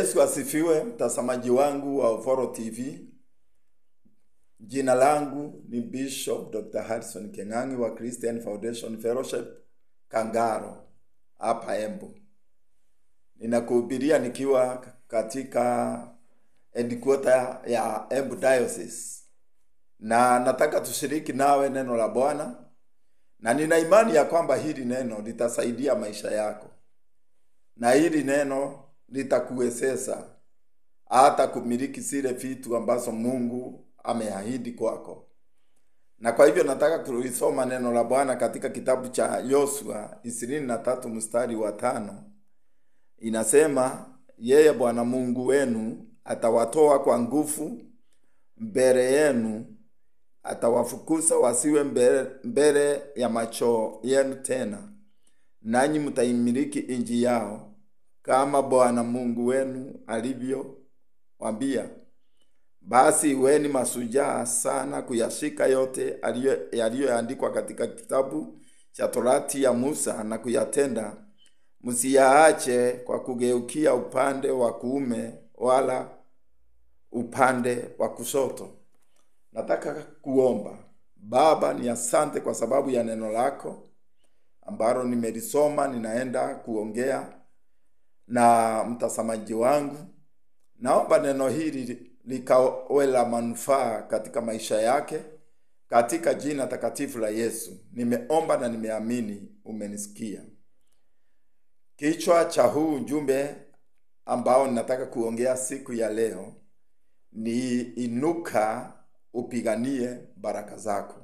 Yesu asifiwe, mtazamaji wangu wa Uforo TV. Jina langu ni Bishop Dr. Harrison Keng'ang'i wa Christian Foundation Fellowship Kangaro hapa Embu. Ninakuhubiria nikiwa katika headquarter ya Embu Diocese, na nataka tushiriki nawe neno la Bwana, na nina imani ya kwamba hili neno litasaidia maisha yako na hili neno litakuwezesha hata kumiliki zile vitu ambazo Mungu ameahidi kwako. Na kwa hivyo nataka kulisoma neno la Bwana katika kitabu cha Yoshua ishirini na tatu mstari wa tano. Inasema, yeye Bwana Mungu wenu atawatoa kwa nguvu mbele yenu, atawafukuza wasiwe mbele, mbele ya macho yenu tena, nanyi mtaimiliki nchi yao kama Bwana Mungu wenu alivyowambia. Basi iweni mashujaa sana kuyashika yote yaliyoandikwa katika kitabu cha Torati ya Musa na kuyatenda, msiyaache kwa kugeukia upande wa kuume wala upande wa kushoto. Nataka kuomba. Baba, ni asante kwa sababu ya neno lako ambalo nimelisoma, ninaenda kuongea na mtazamaji wangu. Naomba neno hili likawe la manufaa katika maisha yake, katika jina takatifu la Yesu nimeomba na nimeamini, umenisikia. Kichwa cha huu ujumbe ambao ninataka kuongea siku ya leo ni inuka, upiganie baraka zako.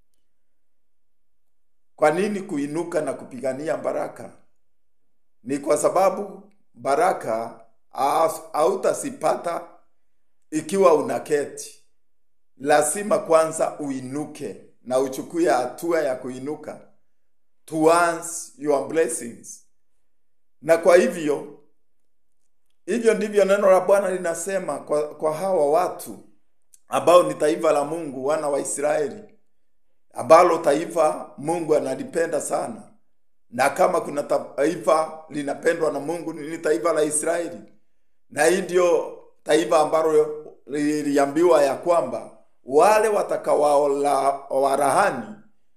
Kwa nini kuinuka na kupigania baraka? Ni kwa sababu baraka hautasipata ikiwa unaketi. Lazima kwanza uinuke na uchukue hatua ya kuinuka towards your blessings. Na kwa hivyo hivyo ndivyo neno la Bwana linasema kwa, kwa hawa watu ambao ni taifa la Mungu, wana wa Israeli, ambalo taifa Mungu analipenda sana na kama kuna taifa linapendwa na Mungu ni taifa la Israeli, na hii ndio taifa ambalo liliambiwa ya kwamba wale watakaowarahani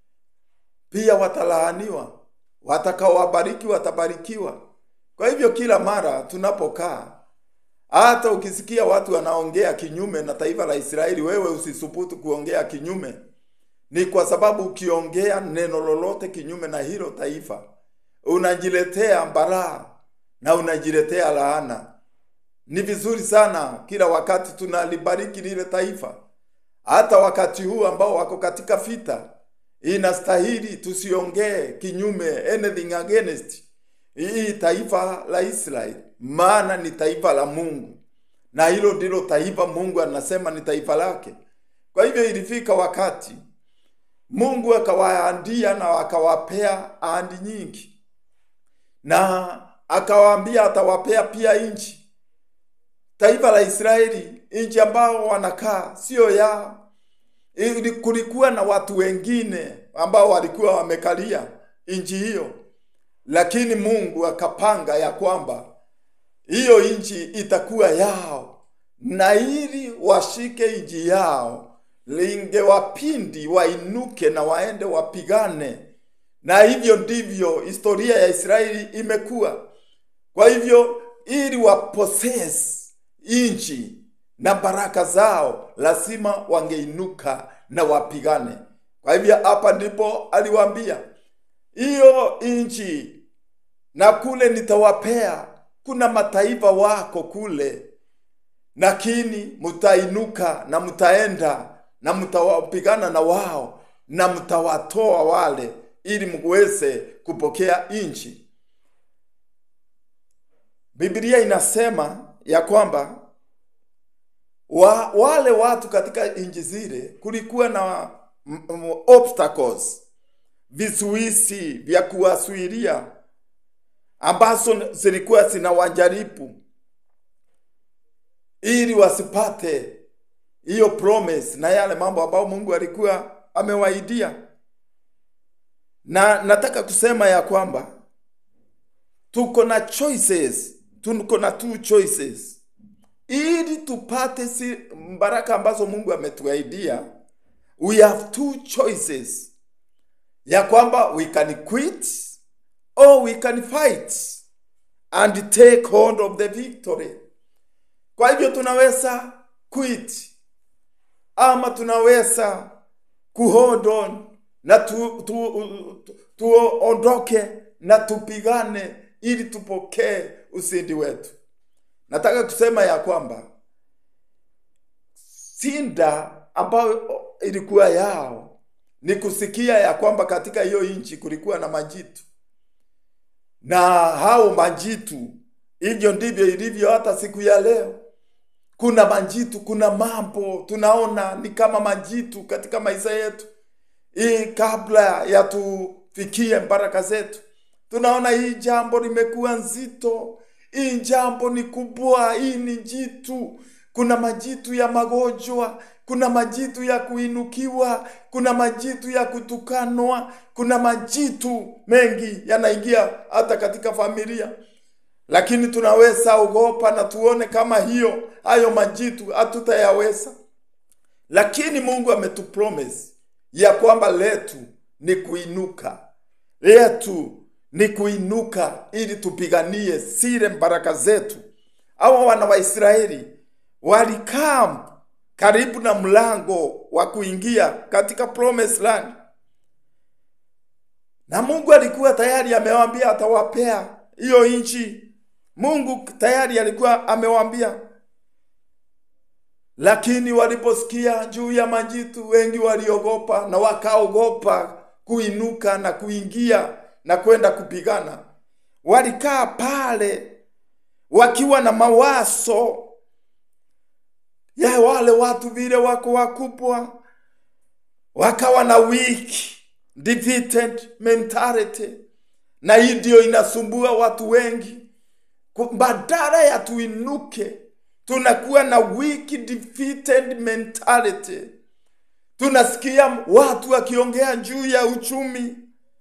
pia watalahaniwa, watakaowabariki watabarikiwa. Kwa hivyo kila mara tunapokaa, hata ukisikia watu wanaongea kinyume na taifa la Israeli, wewe usisubutu kuongea kinyume ni kwa sababu ukiongea neno lolote kinyume na hilo taifa unajiletea balaa na unajiletea laana. Ni vizuri sana kila wakati tunalibariki lile taifa, hata wakati huu ambao wako katika vita, inastahili tusiongee kinyume, anything against hii taifa la Israeli, maana ni taifa la Mungu na hilo ndilo taifa Mungu anasema ni taifa lake. Kwa hivyo ilifika wakati Mungu akawaandia na akawapea ahadi nyingi, na akawaambia atawapea pia nchi. Taifa la Israeli, nchi ambao wanakaa sio yao. Kulikuwa na watu wengine ambao walikuwa wamekalia nchi hiyo, lakini Mungu akapanga ya kwamba hiyo nchi itakuwa yao, na ili washike nchi yao lingewapindi wainuke na waende wapigane, na hivyo ndivyo historia ya Israeli imekuwa. Kwa hivyo ili waposes nchi na baraka zao, lazima wangeinuka na wapigane. Kwa hivyo hapa ndipo aliwaambia hiyo nchi na kule nitawapea, kuna mataifa wako kule, lakini mtainuka na mtaenda na mtawapigana na wao na mtawatoa wale, ili muweze kupokea nchi. Biblia inasema ya kwamba wa, wale watu katika nchi zile kulikuwa na obstacles, vizuizi vya kuwasuilia ambazo zilikuwa zinawajaribu ili wasipate hiyo promise na yale mambo ambayo Mungu alikuwa amewaidia. Na nataka kusema ya kwamba tuko na choices tuko na two choices ili tupate si baraka ambazo Mungu ametuahidia. We have two choices ya kwamba we can quit or we can fight and take hold of the victory. Kwa hivyo tunaweza quit ama tunaweza kuhold on na tu, tu, tu, tuondoke na tupigane ili tupokee ushindi wetu. Nataka kusema ya kwamba sinda ambayo ilikuwa yao ni kusikia ya kwamba katika hiyo nchi kulikuwa na majitu, na hao majitu, hivyo ndivyo ilivyo hata siku ya leo. Kuna majitu, kuna mambo tunaona ni kama majitu katika maisha yetu, hii kabla ya tufikie baraka zetu, tunaona hii jambo limekuwa nzito, hii jambo ni kubwa, hii ni jitu. Kuna majitu ya magonjwa, kuna majitu ya kuinukiwa, kuna majitu ya kutukanwa, kuna majitu mengi yanaingia hata katika familia lakini tunaweza ogopa na tuone kama hiyo hayo majitu hatutayaweza, lakini Mungu ametupromise ya kwamba letu ni kuinuka, letu ni kuinuka ili tupiganie zile baraka zetu. Hawa wana wa Israeli walikaa karibu na mlango wa kuingia katika promised land, na Mungu alikuwa tayari amewaambia atawapea hiyo nchi. Mungu tayari alikuwa amewaambia, lakini waliposikia juu ya majitu, wengi waliogopa na wakaogopa kuinuka na kuingia na kwenda kupigana. Walikaa pale wakiwa na mawazo ya wale watu vile wako wakubwa, wakawa na weak defeated mentality, na hii ndio inasumbua watu wengi badala ya tuinuke tunakuwa na weak defeated mentality. Tunasikia watu wakiongea juu ya uchumi,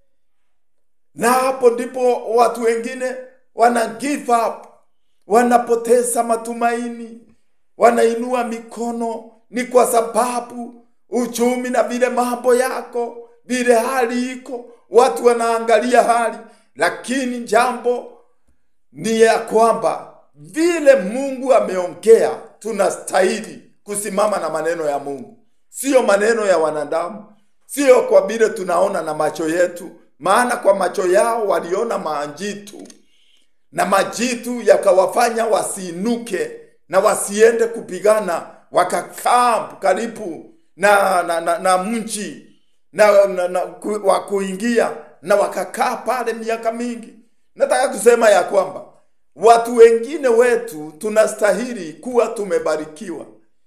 na hapo ndipo watu wengine wana give up, wanapoteza matumaini, wanainua mikono. Ni kwa sababu uchumi na vile mambo yako vile hali iko, watu wanaangalia hali, lakini jambo ni ya kwamba vile Mungu ameongea, tunastahili kusimama na maneno ya Mungu, siyo maneno ya wanadamu, siyo kwa vile tunaona na macho yetu. Maana kwa macho yao waliona majitu na majitu yakawafanya wasiinuke na wasiende kupigana, wakakaa karibu na, na, na, na mji na, na, na, ku, wa kuingia na wakakaa pale miaka mingi. Nataka kusema ya kwamba watu wengine wetu tunastahili kuwa tumebarikiwa,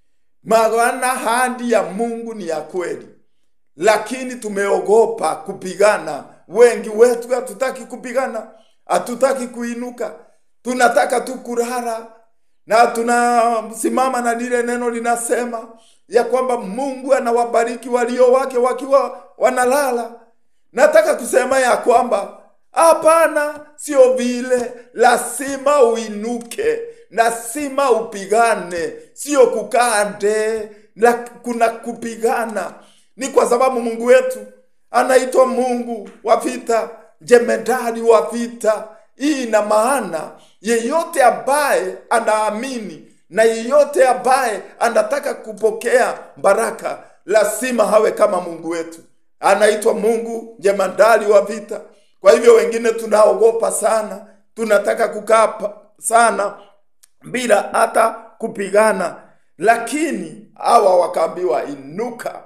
maana hadi ya Mungu ni ya kweli, lakini tumeogopa kupigana. Wengi wetu hatutaki kupigana, hatutaki kuinuka, tunataka tu kulala, na tunasimama na lile neno linasema ya kwamba Mungu anawabariki walio wake wakiwa wanalala. Nataka kusema ya kwamba Hapana, sio vile. Lazima uinuke, lazima upigane, sio kukaa nde na kuna kupigana. Ni kwa sababu Mungu wetu anaitwa Mungu wa vita, jemedari wa vita. Hii ina maana yeyote ambaye anaamini na yeyote ambaye anataka kupokea baraka lazima hawe kama Mungu wetu, anaitwa Mungu jemedari wa vita. Kwa hivyo wengine tunaogopa sana, tunataka kukaa sana bila hata kupigana, lakini hawa wakaambiwa inuka,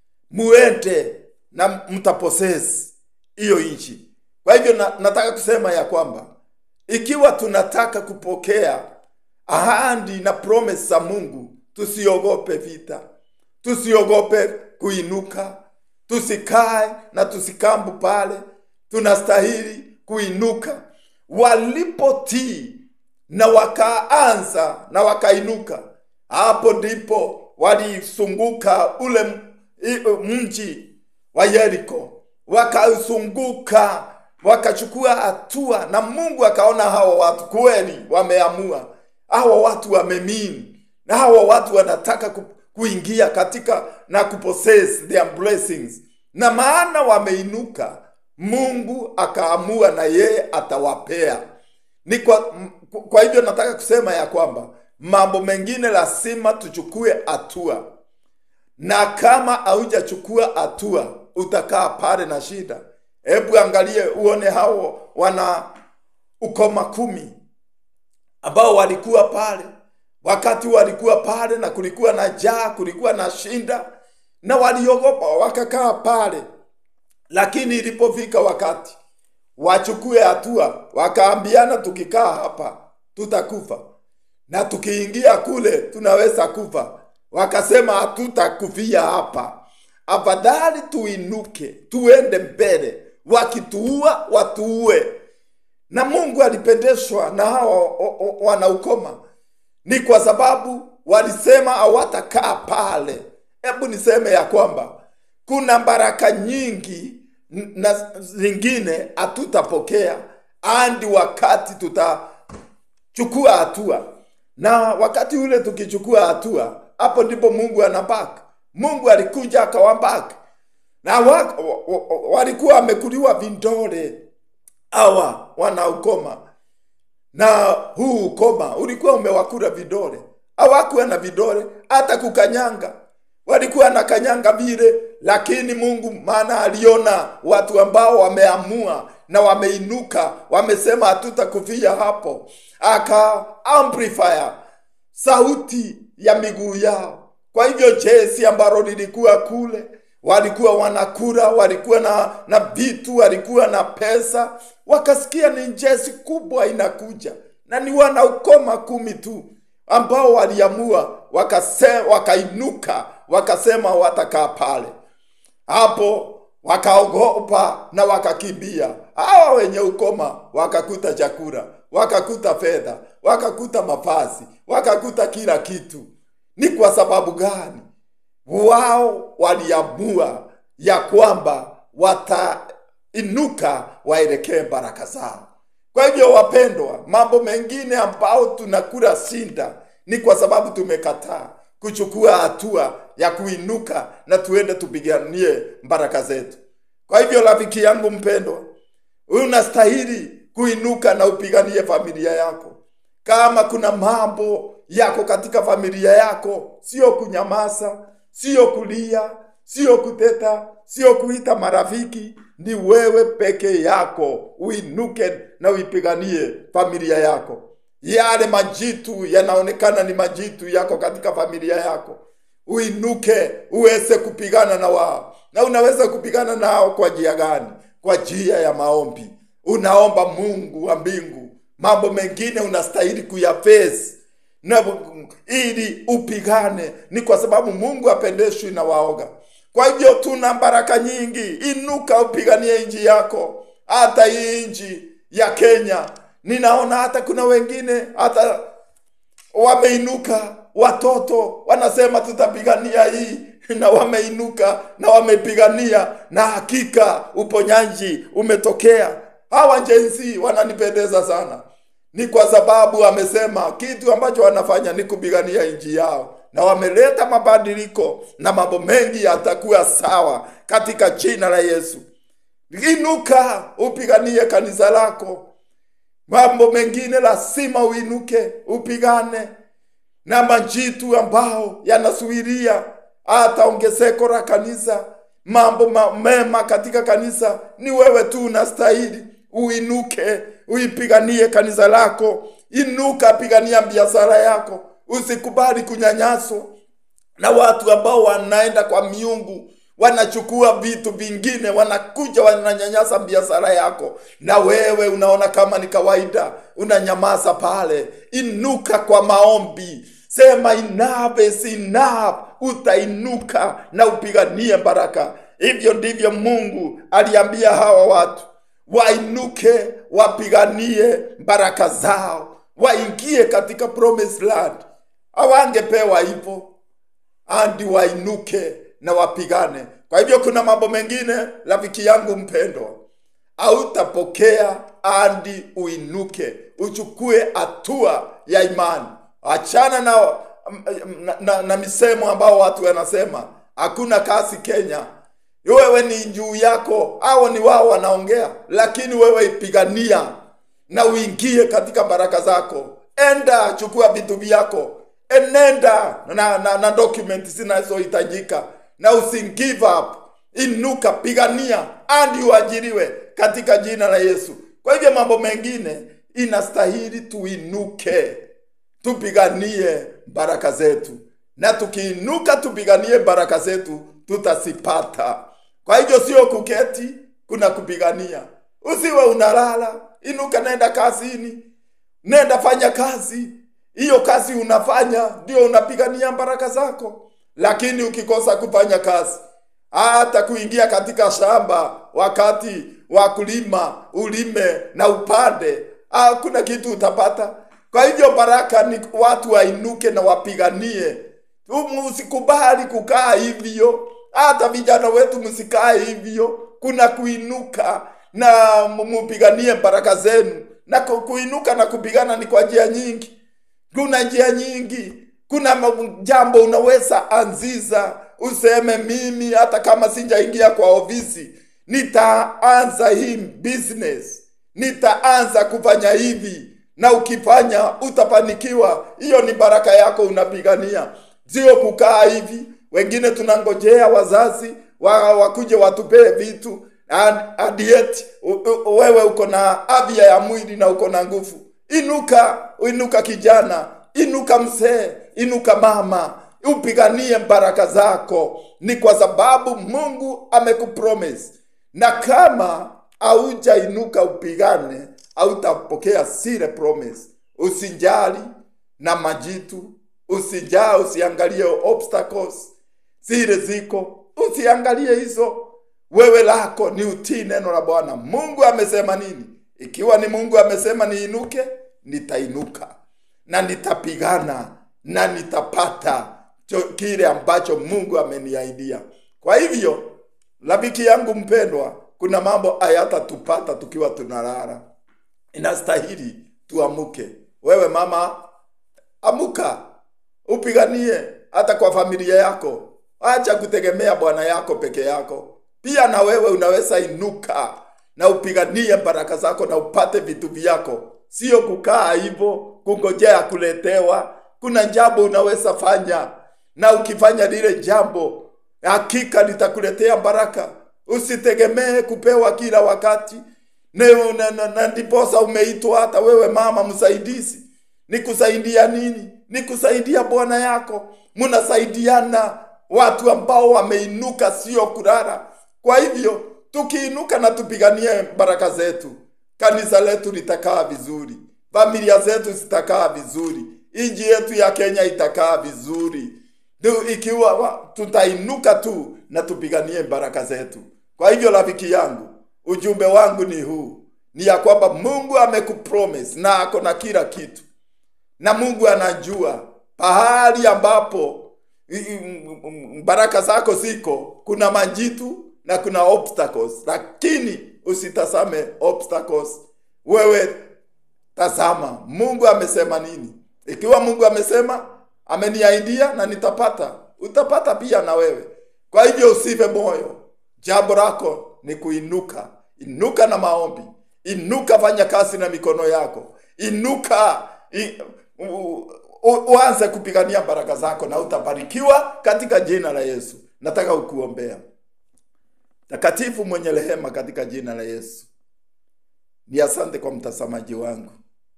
muende na mtaposesi hiyo nchi. Kwa hivyo na, nataka kusema ya kwamba ikiwa tunataka kupokea ahadi na promise za Mungu, tusiogope vita, tusiogope kuinuka, tusikae na tusikambu pale tunastahili kuinuka. Walipotii na wakaanza na wakainuka, hapo ndipo walisunguka ule mji wa Yeriko, wakazunguka wakachukua hatua, na Mungu akaona hawa watu kweli wameamua, hawa watu wamemini, na hawa watu wanataka ku, kuingia katika na kupossess their blessings, na maana wameinuka, Mungu akaamua na yeye atawapea. Ni kwa, m- kwa hivyo nataka kusema ya kwamba mambo mengine lazima tuchukue hatua na kama haujachukua hatua utakaa pale na shida. Hebu angalie uone hao wana ukoma kumi ambao walikuwa pale wakati walikuwa pale, na kulikuwa na jaa, kulikuwa na shinda, na waliogopa wakakaa pale, lakini ilipofika wakati wachukue hatua, wakaambiana, tukikaa hapa tutakufa na tukiingia kule tunaweza kufa. Wakasema hatutakufia hapa, afadhali tuinuke tuende mbele, wakituua watuue. Na Mungu alipendeshwa na hawa o- o- wanaukoma, ni kwa sababu walisema hawatakaa pale. Hebu niseme ya kwamba kuna baraka nyingi n- na zingine hatutapokea hadi wakati tutachukua hatua, na wakati ule tukichukua hatua, hapo ndipo Mungu anabaki. Mungu alikuja akawabaki na wa, wa, wa, walikuwa wamekuliwa vindole hawa wanaukoma na huu ukoma ulikuwa umewakula vidole. Hawakuwa na vidole hata kukanyanga, walikuwa na kanyanga vile, lakini Mungu maana aliona watu ambao wameamua na wameinuka, wamesema hatutakufia hapo, aka amplifier sauti ya miguu yao. Kwa hivyo jeshi ambalo lilikuwa kule walikuwa wanakula, walikuwa na na vitu, walikuwa na pesa, wakasikia ni jeshi kubwa inakuja, na ni wanaukoma kumi tu ambao waliamua wakase, wakainuka wakasema watakaa pale hapo wakaogopa na wakakimbia. Hawa wenye ukoma wakakuta chakula, wakakuta fedha, wakakuta mavazi, wakakuta kila kitu. Ni kwa sababu gani? Wao waliamua ya kwamba watainuka waelekee baraka zao. Kwa hivyo, wapendwa, mambo mengine ambao tunakula shinda ni kwa sababu tumekataa kuchukua hatua ya kuinuka na tuende tupiganie baraka zetu. Kwa hivyo, rafiki yangu mpendwa, unastahili kuinuka na upiganie familia yako. Kama kuna mambo yako katika familia yako, sio kunyamaza, sio kulia, sio kuteta, sio kuita marafiki, ni wewe peke yako uinuke na uipiganie familia yako. Yale majitu yanaonekana ni majitu yako katika familia yako, uinuke uweze kupigana na wao. Na unaweza kupigana nao kwa njia gani? Kwa njia ya maombi. Unaomba Mungu wa mbingu, mambo mengine unastahili kuyafesi na ili upigane, ni kwa sababu Mungu apendeshwi na waoga. Kwa hivyo tuna baraka nyingi. Inuka upiganie nchi yako, hata hii nchi ya Kenya. Ninaona hata kuna wengine hata wameinuka, watoto wanasema tutapigania hii, na wameinuka na wamepigania, na hakika uponyaji umetokea. Hawa jenzi wananipendeza sana, ni kwa sababu wamesema kitu ambacho wanafanya ni kupigania nchi yao, na wameleta mabadiliko na mambo mengi yatakuwa sawa katika jina la Yesu. Inuka upiganie kanisa lako. Mambo mengine lazima uinuke upigane na majitu ambao yanasuiria hata ongezeko la kanisa. Mambo ma- mema katika kanisa ni wewe tu unastahili uinuke, uipiganie kanisa lako. Inuka, pigania biashara yako, usikubali kunyanyaswa na watu ambao wanaenda kwa miungu wanachukua vitu vingine, wanakuja wananyanyasa biashara yako, na wewe unaona kama ni kawaida, unanyamaza pale. Inuka kwa maombi, sema enough is enough. Utainuka na upiganie baraka. Hivyo ndivyo Mungu aliambia hawa watu wainuke, wapiganie baraka zao, waingie katika promised land. Hawangepewa hivyo andi wainuke na wapigane. Kwa hivyo kuna mambo mengine, rafiki yangu mpendwa, hautapokea hadi uinuke, uchukue hatua ya imani. Achana na, na, na, na misemo ambao watu wanasema hakuna kazi Kenya. Wewe ni juu yako, hao ni wao wanaongea, lakini wewe ipigania na uingie katika baraka zako. Enda chukua vitu vyako, enenda na, na, na document zinazohitajika na usi give up. Inuka, pigania hadi uajiriwe katika jina la Yesu. Kwa hivyo mambo mengine inastahili tuinuke, tupiganie baraka zetu, na tukiinuka tupiganie baraka zetu tutazipata. Kwa hivyo sio kuketi, kuna kupigania. Usiwe unalala, inuka, nenda kazini, nenda fanya kazi. Hiyo kazi unafanya ndio unapigania baraka zako. Lakini ukikosa kufanya kazi, hata kuingia katika shamba wakati wa kulima, ulime na upande, hakuna kitu utapata. Kwa hivyo baraka ni watu wainuke na wapiganie. Msikubali kukaa hivyo, hata vijana wetu msikae hivyo. Kuna kuinuka na mupiganie baraka zenu, na kuinuka na kupigana ni kwa njia nyingi. Kuna njia nyingi. Kuna jambo unaweza anziza, useme mimi, hata kama sinjaingia kwa ofisi, nitaanza hii business, nitaanza kufanya hivi, na ukifanya utafanikiwa. Hiyo ni baraka yako unapigania, sio kukaa hivi. Wengine tunangojea wazazi wa, wakuje watupee vitu adiet. Wewe uko na afya ya mwili na uko na nguvu. Inuka, inuka kijana, inuka mzee, inuka mama, upiganie baraka zako. Ni kwa sababu Mungu amekupromise, na kama haujainuka upigane, hautapokea zile promise. Usijali na majitu, usijaa, usiangalie obstacles zile ziko, usiangalie hizo. Wewe lako ni utii neno la Bwana. Mungu amesema nini? Ikiwa ni Mungu amesema niinuke, nitainuka na nitapigana na nitapata kile ambacho Mungu ameniahidia. Kwa hivyo, rafiki yangu mpendwa, kuna mambo hayatatupata tukiwa tunalala. Inastahili tuamuke. Wewe mama, amuka, upiganie hata kwa familia yako. Acha kutegemea bwana yako peke yako. Pia na wewe unaweza inuka na upiganie baraka zako na upate vitu vyako, sio kukaa hivyo kungojea kuletewa. Kuna jambo unaweza fanya, na ukifanya lile jambo hakika litakuletea baraka. Usitegemee kupewa kila wakati, na ndiposa umeitwa hata wewe mama msaidizi. Ni kusaidia nini? Ni kusaidia bwana yako, mnasaidiana, watu ambao wameinuka, sio kulala. Kwa hivyo tukiinuka na tupiganie baraka zetu, kanisa letu litakaa vizuri, familia zetu zitakaa vizuri, nchi yetu ya Kenya itakaa vizuri, ikiwa tutainuka tu na tupiganie baraka zetu. Kwa hivyo rafiki yangu, ujumbe wangu ni huu, ni ya kwamba Mungu amekupromise na ako na kila kitu, na Mungu anajua pahali ambapo baraka zako ziko, kuna majitu na kuna obstacles, lakini usitazame obstacles. Wewe tazama Mungu amesema nini. Ikiwa Mungu amesema ameniahidia na nitapata, utapata pia na wewe. Kwa hivyo usive moyo, jambo lako ni kuinuka. Inuka na maombi, inuka, fanya kazi na mikono yako, inuka i, u, u, uanze kupigania baraka zako na utabarikiwa katika jina la Yesu. Nataka ukuombea takatifu mwenye rehema, katika jina la Yesu. Ni asante kwa mtazamaji wangu.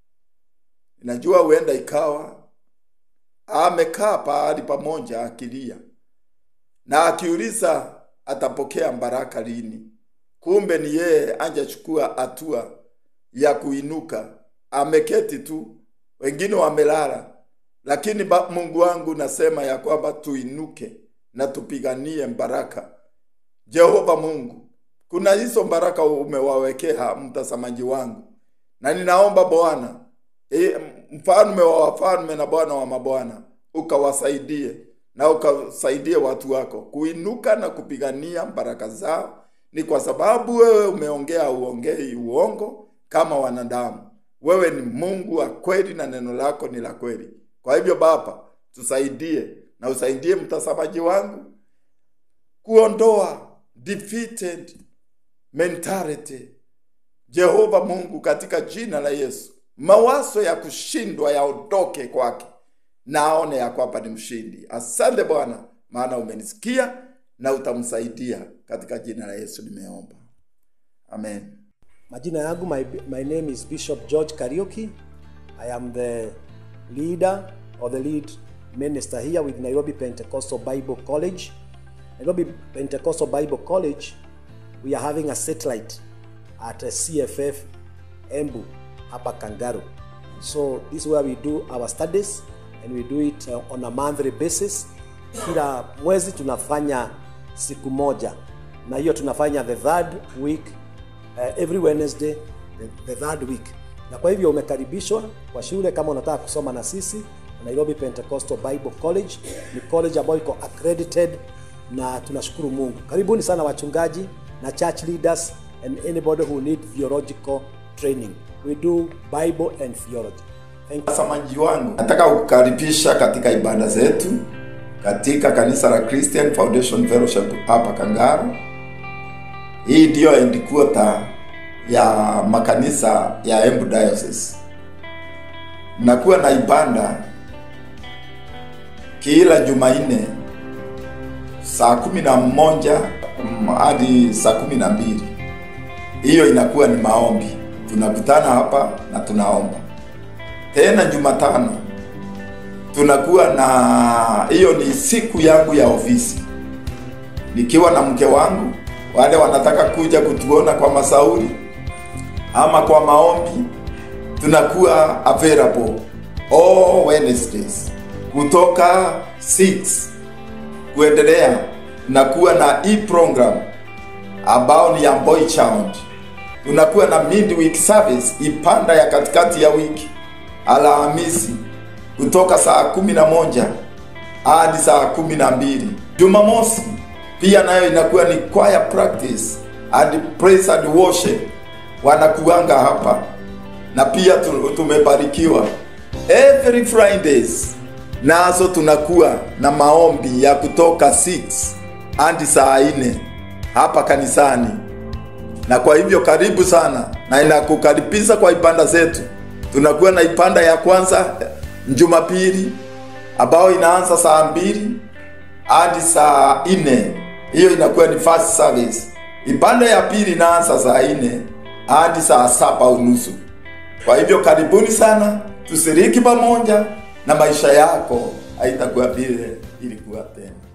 Najua huenda ikawa amekaa pahali pamoja akilia na akiuliza atapokea baraka lini. Kumbe ni yeye anjachukua hatua ya kuinuka, ameketi tu, wengine wamelala. Lakini Mungu wangu, nasema ya kwamba tuinuke na tupiganie baraka. Jehova Mungu, kuna hizo baraka umewawekea mtazamaji wangu, na ninaomba Bwana e, mfalme wa wafalme na Bwana wa mabwana, ukawasaidie na ukasaidie watu wako kuinuka na kupigania baraka zao ni kwa sababu wewe umeongea uongei uongo kama wanadamu. Wewe ni Mungu wa kweli na neno lako ni la kweli. Kwa hivyo Baba, tusaidie na usaidie mtazamaji wangu kuondoa defeated mentality. Jehova Mungu, katika jina la Yesu, mawazo ya kushindwa yaondoke kwake na aone ya kwamba ni mshindi. Asante Bwana, maana umenisikia na utamsaidia. Katika jina la Yesu nimeomba, amen. Majina yangu my, my name is Bishop George Kariuki. I am the leader or the lead minister here with Nairobi Pentecostal Bible College. Nairobi Pentecostal Bible College, we are having a satellite at a CFF Embu hapa Kangaru. So this is where we do our studies and we do it uh, on a monthly basis. Kila mwezi tunafanya siku moja na hiyo tunafanya the third week uh, every Wednesday the, the third week. Na kwa hivyo umekaribishwa kwa shule kama unataka kusoma na sisi. Nairobi Pentecostal Bible College ni college ambayo iko accredited na tunashukuru Mungu. Karibuni sana wachungaji na church leaders and anybody who need theological training. We do Bible and theology. Thank you. Watazamaji wangu, nataka kukaribisha katika ibada zetu katika kanisa la Christian Foundation Fellowship hapa Kangaru. Hii ndiyo headquarter ya makanisa ya Embu Diocese. Nakuwa na ibada kila Jumanne saa kumi na moja mm, hadi saa kumi na mbili. Hiyo inakuwa ni maombi, tunakutana hapa na tunaomba. Tena Jumatano tunakuwa na hiyo, ni siku yangu ya ofisi, nikiwa na mke wangu. Wale wanataka kuja kutuona kwa masauri ama kwa maombi, tunakuwa available all Wednesdays kutoka 6 kuendelea na kuwa na hii program ambao ni ya Boy Child. Tunakuwa na midweek service ipanda ya katikati ya wiki Alhamisi kutoka saa kumi na moja hadi saa kumi na mbili. Jumamosi pia nayo inakuwa ni choir practice and praise and worship, wanakuanga hapa na pia tu- tumebarikiwa every Fridays nazo tunakuwa na maombi ya kutoka 6 hadi saa 4 hapa kanisani, na kwa hivyo karibu sana, na inakukaribisha kwa ibada zetu. Tunakuwa na ibada ya kwanza Jumapili ambayo inaanza saa mbili hadi saa nne. Hiyo inakuwa ni first service. Ibada ya pili inaanza saa nne hadi saa saba unusu. Kwa hivyo karibuni sana, tushiriki pamoja na maisha yako haitakuwa vile ilikuwa tena.